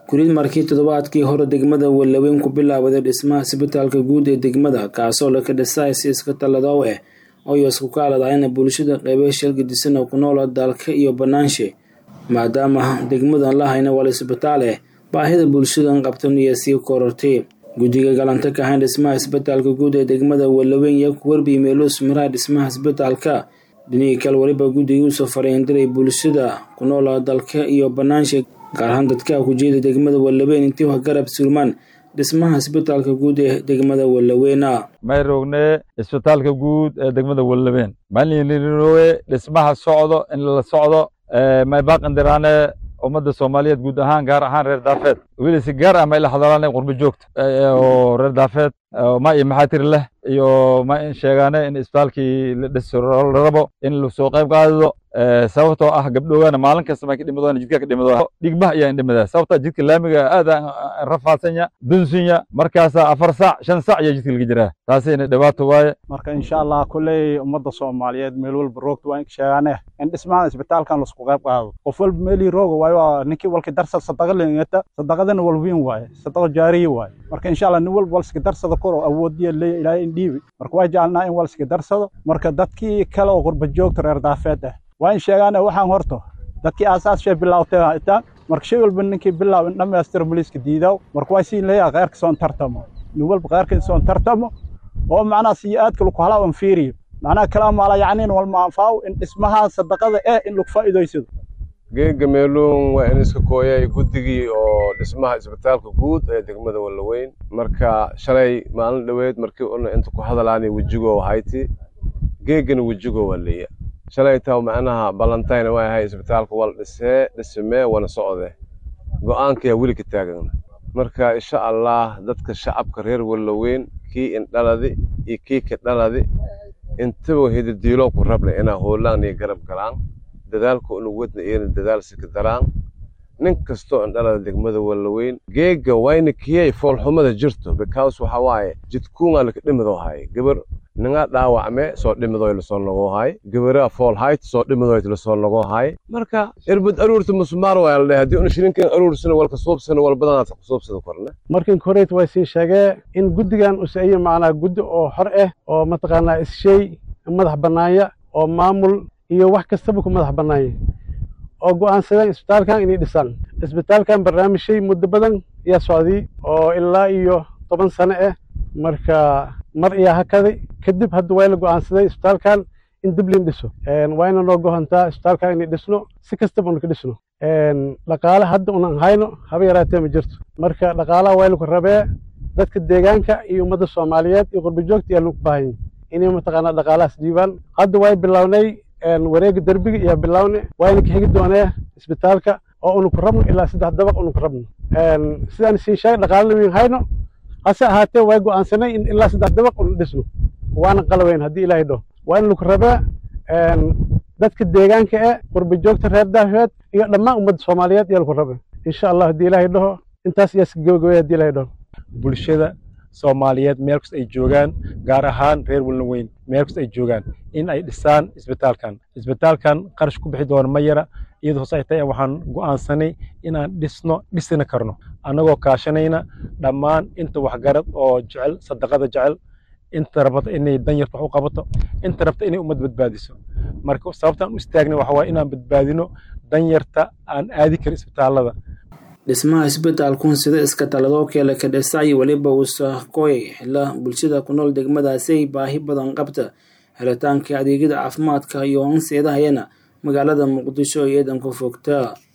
kurid markii toddobaadkii hore degmada Wallaweyn ku bilaawday dhismaha isbitaalka guud ee degmada kaasoo la ka dhisay si iska taladow ah oo isku kaaladayna bulshada qeybo shalgidisan oo ku nool dalka iyo banaanshe maadaama degmadan la hayna wal isbitaal ah baahida bulshadan qabtan iyo sii korortay guddiga galanta ka hayn dhismaha isbitaalka guud ee degmada Wallaweyn iyo ku warbi meelus maraa dhismaha isbitaalka dhinihii kale waliba guddiga usoo fariindiray bulshada ku nool dalka iyo banaanshe gaar ahaan dadka ku jeeda degmada Wallaweyn intii wax garab surmaan dhismaha isbitaalka guud ee degmada Wallaweyna may rogne isbitaalka guud ee degmada Wallaweyn maalinlirowe dhismaha socdo in la socdo may baaqandirane ummadda Soomaaliyeed guud ahaan gaar ahaan reer Daafeed weli si gaar ah may la hadlaan qurbo joogta oo reer Daafeed ma iyo maxaa tiri leh iyo ma in sheegaane in isbitaalkii la dhiso la rabo in la soo qayb qaado sababtoo ah gabdhowaana maalin kasta may ka dhimadaan jidka ka dhimadaan dhigbaha ayaa indhimada sababta jidka laamiga aad rafaasanya dunsinya markaasa afar saac shan saac ayaa jidka laga jiraa taasina dhibaato waaye marka insha allah kulley ummadda soomaaliyeed meel walba roogta waa in sheegaane in dhismaha isbitaalkan lasku qayb qaado qof walba meelii rooga waayo waa ninkii walki darsad sadaqa leengata sadaqadana walwiin waaye sadaqa jaariya waaye marka insha allah nin walba walski darsada kor oo awoodiya leeya ilaahay in dhiibi marka waa jecelnaa in walski darsado marka dadkii kale oo qurba joogta reer daafeed ah waa in sheegaane waxaan horto dadkii aasaas shee bilaawtay itaan marka shay walba ninkii bilaaw in dhammaystiro boliiska diidaw marka waa siin leeyaha kheyrka soon tartamo nin walba kheyrka soon tartamo oo macnaha siyo aadka lagu halaa on fiiriyo macnaha kalaa maala yacniin walma anfaaw in dhismaha sadaqada eh in lagu faa'iidaysado geega meeluun waa in iska kooyay guddigii oo dhismaha isbitaalka guud ee degmada Wallaweyn marka shalay maalin dhaweed markii una inta ku hadalaanay wajigo hayti geegana wajigo waliya shalay taa macnaha ballantayn waa ahay isbitaalka wal dhisee dhismee wana socde go'aanka yaa weli ka taagan marka insha allah dadka shacabka reer Wallaweyn kii in dhaladi iyo kii ka dhaladi intaba hiddiilo ku rabna inaa hoolaan iyo garab galaan dadaalka unu wadna iyana dadaal sika daraan nin kastoo indhalada degmada Wallaweyn geega wayna kiyay foolxumada jirto because waxa waaye jidkuunga laka dhimado hay gabar ninga dhaawacme soo dhimado la soo noqo hay gabara fool height soo dhimado la soo noqo hay marka irbad aruurta musmaar waa la hadii uu shirinkan aruursana walka soobsana wal badan ku soobsada korna markan koreet way sii sheegay in guddigan uu sameeyay macna guddi oo xor ah oo mataqaanaa ishay madax banaaya oo maamul iyo wax kastaba ku madax bannaayay oo go'aansadeen isbitaalkan inay dhisaan isbitaalkan barnaamijyay muddo badan ayaa socday oo ilaa iyo toban sano ah marka mar ayaa hakaday kadib hadda waa la go'aansaday isbitaalkan in dib liin dhiso wayna noo gohantaa isbitaalkan inay dhisno si kastaba unu ka dhisno dhaqaale hadda unan hayno haba yaraatee ma jirto marka dhaqaalaha waa laku rabee dadka deegaanka iyo ummadda soomaaliyeed iyo qurba joogta ayaa lagu baahan inay mataqaanaa dhaqaalahaas dhiibaan hadda way bilownay wareega derbiga iyo bilawne wayna ka xigi doonee isbitaalka oo unu ku rabno ilaa saddex dabaq unu ku rabno sidaan siin sheegay dhaqaalana weyn hayno hase ahaatee way go'aansanay in ilaa saddex dabaq unu dhisno waana qalaweyn haddii ilaahay dhaho waa in lagu rabaa dadka deegaanka ee qurba joogta reer daafeed iyo dhammaan ummadda soomaaliyeed ayaa lagu rabaa insha allah haddii ilaahay dhaho intaas ayaa iska gabagabaya haddii ilaahay dhaho bulshada soomaaliyeed meel kasta ay joogaan gaar ahaan reer Wallaweyn meel kasta ay joogaan in ay dhisaan isbitaalkan isbitaalkan qarash ku bixi doona ma yara iyadoo hoos ay tahay waxaan go'aansanay inaan dhisno dhisina karno annagoo kaashanayna dhammaan inta waxgarad oo jecel sadaqada jecel inta rabata inay danyarta wax u qabato inta rabta inay ummad badbaadiso marka sababtaan u istaagnay waxa waaye inaan badbaadino danyarta aan aadi karin isbitaallada dhismaha isbitaalkun sida iska taladoo kale ka dhisay weliba uusa koyay xilla bulshada ku nool degmadaasi ay baahi badan qabta helitaanka adeegyada caafimaadka iyo anseedahayana magaalada muqdisho iyo eedan ku fogta